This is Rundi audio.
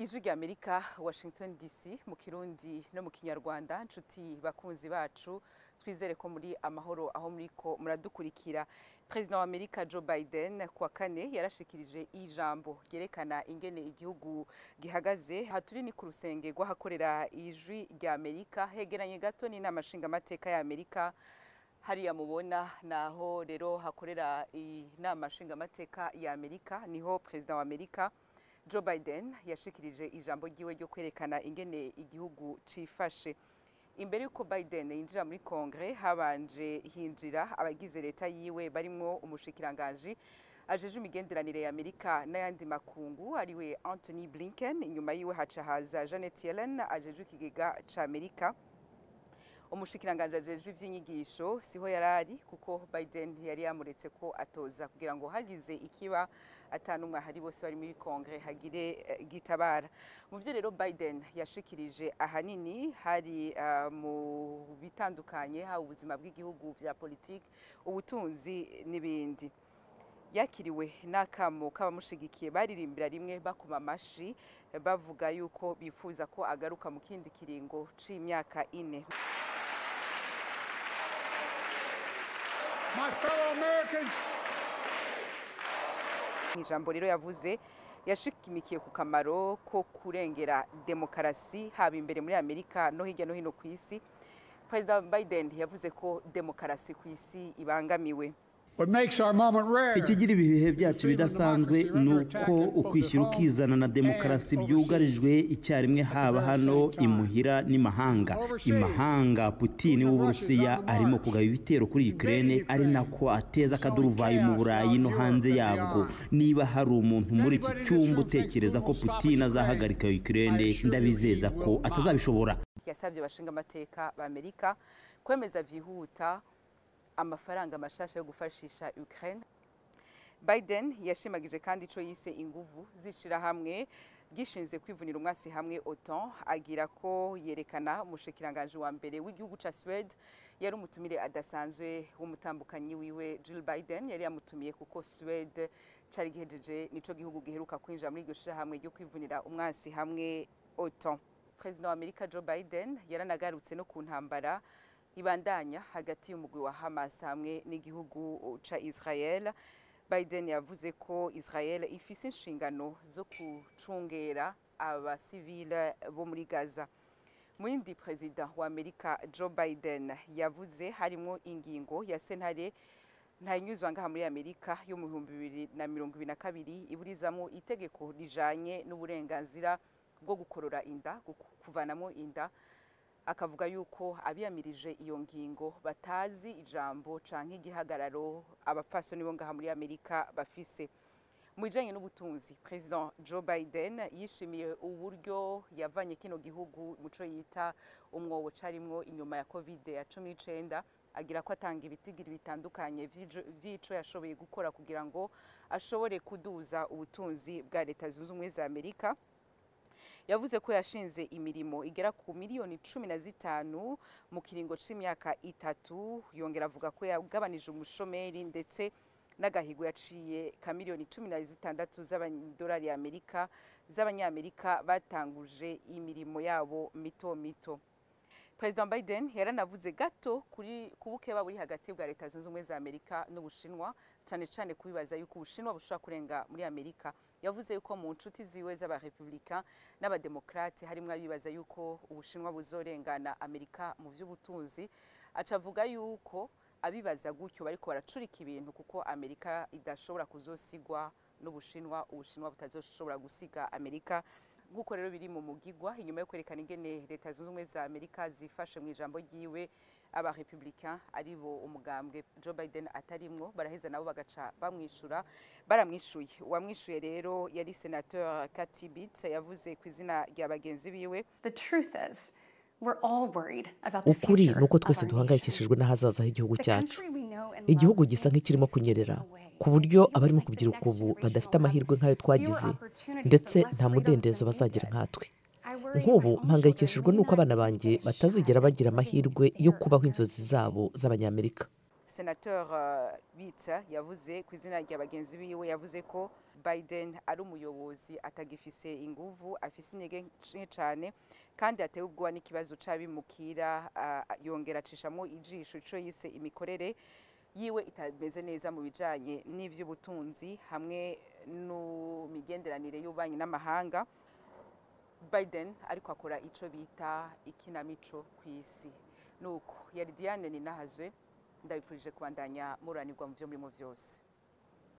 ijwi rya amerika washington dc mu kirundi no mu kinyarwanda nshuti bakunzi bacu twizere ko muri amahoro aho muri ko muradukurikira perezida wa amerika joe biden kuwa kane yarashikirije ijambo ryerekana ingene igihugu gihagaze aha turi ni ku rusenge rw'ahakorera ijwi rya amerika hegeranye gato n'inama nshingamateka ya amerika hariya mubona naho rero hakorera inama nshingamateka ya amerika niho perezida wa amerika joe biden yashikirije ijambo ryiwe ryo kwerekana ingene igihugu cifashe imbere y'uko biden yinjira muri kongere habanje hinjira abagize leta yiwe barimwo umushikiranganji ajeje imigenderanire ya amerika n'ayandi makungu ariwe anthony blinken inyuma yiwe haca haza janet yellen ajejwe ikigega ca amerika umushikiranganje ajejwe ivy'inyigisho siho yarari kuko Biden yari yamuretse ko atoza kugira ngo hagize ikiba atanumwe hari bose bari muri kongere hagire uh, gitabara mu vyo rero Biden yashikirije ahanini hari uh, mu bitandukanye ha ubuzima bw'igihugu vya politiki ubutunzi n'ibindi yakiriwe n'akamo k'abamushigikiye baririmbira rimwe bakoma amashi bavuga yuko bifuza ko agaruka mu kindi kiringo c'imyaka ine My fellow Americans, mu ijambo rero yavuze yashikimikiye ku kamaro ko kurengera demokarasi haba imbere muri amerika no hirya no hino ku isi perezida biden yavuze ko demokarasi ku isi ibangamiwe what makes our moment rare ikigira ibi bihe byacu bidasanzwe ni uko ukwishyira ukizana na demokarasi byugarijwe icyarimwe haba hano imuhira n'imahanga imahanga putini w'uburusiya arimo kugaba ibitero kuri ukraine ari nako ateza akaduruvayo mu burayi no hanze yabwo niba hari umuntu muri iki cyumba utekereza ko putini azahagarika ukraine ndabizeza ko atazabishobora yasabye abashinga amateka b'amerika kwemeza byihuta amafaranga mashasha yo gufashisha Ukraine Biden yashimagije kandi ico yise inguvu zishira hamwe gishinze kwivunira umwasi hamwe OTAN agira ko yerekana umushikiranganje wa mbere w'igihugu ca Swede yari umutumire adasanzwe w'umutambukanyi wiwe Jill Biden yari yamutumiye kuko Swede cari gihejeje nico gihugu giheruka kwinjira muri iryo shirahamwe ryo kwivunira umwasi hamwe OTAN President wa Amerika Joe Biden yaranagarutse no ku ntambara ibandanya hagati y'umugwi wa Hamas hamwe n'igihugu ca Israel Biden yavuze ko Israel ifise inshingano zo kucungera abasivile bo muri Gaza mu yindi perezida wa Amerika Joe Biden yavuze harimo ingingo ya sentare ntanyuzwa ngaha muri Amerika yo mu bihumbi bibiri na mirongo ibiri na kabiri iburizamo itegeko rijanye n'uburenganzira bwo gukorora inda kuvanamo inda akavuga yuko abiyamirije iyo ngingo batazi ijambo canke igihagararo abapfasoni bo ngaha muri Amerika bafise mu bijanye n'ubutunzi president Joe Biden yishimiye uburyo yavanye kino gihugu muco yita umwobo carimwo inyuma ya covid ya cumi n'icenda agira ko atanga ibitigiri bitandukanye vy'ico yashoboye gukora kugira ngo ashobore kuduza ubutunzi bwa leta zunze ubumwe za Amerika yavuze ko yashinze imirimo igera ku miliyoni cumi na zitanu mu kiringo c'imyaka itatu yongera avuga ko yagabanije umushomeri ndetse n'agahigo yaciye ka miliyoni cumi na zitandatu z'amadolari y'amerika z'abanyamerika batanguje imirimo yabo mito mito perezida biden yaranavuze gato kuri ku bukeba buri hagati bwa leta zunze ubumwe za amerika n'ubushinwa cyane cyane kubibaza yuko ubushinwa bushobora kurenga muri amerika yavuze yuko mu nshuti ziwe z'abarepublika n'abademokrate harimo abibaza yuko ubushinwa buzorengana amerika mu by'ubutunzi aca avuga yuko abibaza gutyo bariko baracurika ibintu kuko amerika idashobora kuzosigwa n'ubushinwa ubushinwa butazoshobora gusiga amerika nk'uko rero biri mu mugigwa inyuma yo kwerekana ingene leta zunze ubumwe za amerika zifashe mu ijambo ryiwe abarepublika ari bo umugambwe joe biden atarimwo baraheza nabo bagaca bamwishura baramwishuye uwamwishuye rero yari senateur Kathy Bit yavuze ku izina rya bagenzi biwe The truth is, we're all worried about the ukuri future ni uko of twese our duhangayikishijwe nation. n'ahazaza h'igihugu The cyacu country we know and igihugu love gisa seems nk'ikirimo to be kunyerera slipping away. ku buryo It feels abarimo like the kubyiruka next ubu generation badafite will have amahirwe nk'ayo twagize fewer opportunities ndetse and less nta freedoms mudendezo than we bazagira did. nkatwe I worry nk'ubu my own mpangayikishijwe children n'uko may abana not banjye even get a batazigera shot bagira at living amahirwe their yo kubaho American inzozi zabo z'abanyamerika senateur uh, Bitsa yavuze ku izina rya bagenzi biwe yavuze ko biden ari umuyobozi atagifise inguvu afise intege nke cane kandi atewe ubwoba n'ikibazo c'abimukira ah, yongera acishamo ijisho ico yise imikorere yiwe itameze neza mu bijanye n'ivy'ubutunzi hamwe n'imigenderanire y'ububanyi n'amahanga biden ariko akora ico bita ikinamico kw'isi nuko yari diane ninahazwe ndabifurije kubandanya muranirwa mu vyo murimo vyose